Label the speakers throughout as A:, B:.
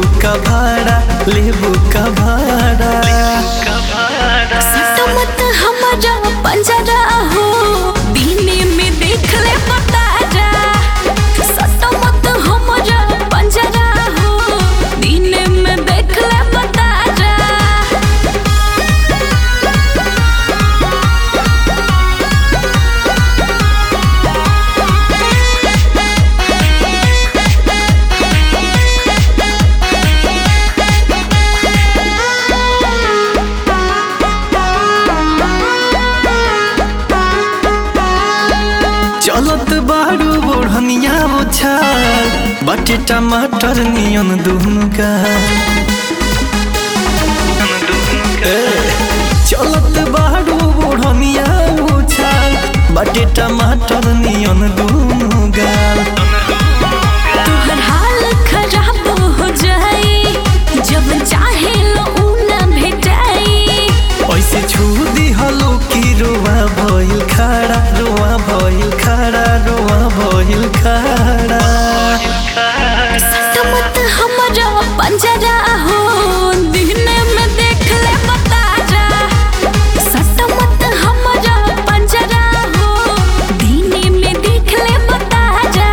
A: का भाड़ा लेबू का भाड़ा
B: सट मत हमारा पंजरा हो दीने में देख ले पता जा सट मत हमारा पंजरा हो दीने में देख ले पता जा
A: चलत बारू बोढ़निया बुझाल बाटे टमाटर नियन दुनु का चलत बारू बोढ़निया बुझाल बाटे टमाटर नियन दुनु गाल
B: तोहर हाल खराब हो जाई जब चाहे लो ऊ ना भेटाई
A: ऐसे छू दिहलो कि रोवा भइल खड़ा रोवा भइल खड़ा रोवा भइल खड़ा
B: सट मत हमारा पंजरा हो दीने में देख ले पता जा सट मत हमारा पंजरा हो दीने में देख ले पता जा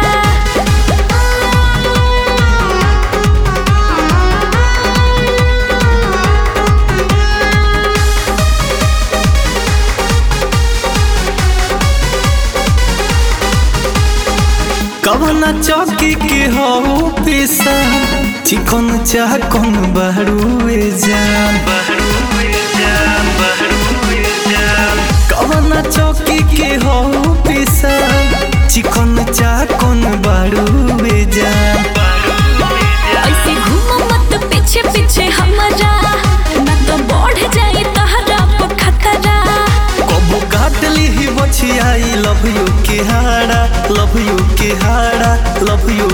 A: कवना चौकी के हो पेशा चिकन चाह कौन बहरुए जान कवना चौकी के हो पेशा चिकन चाह कौन बहरुए जान
B: ऐसे घूम मत पीछे पीछे हमारा ना तो बढ़ जाए तहरा पर खतरा
A: कबो काट ली बछियाई लव यू के हाड़ा लव यू के हाड़ा लव यू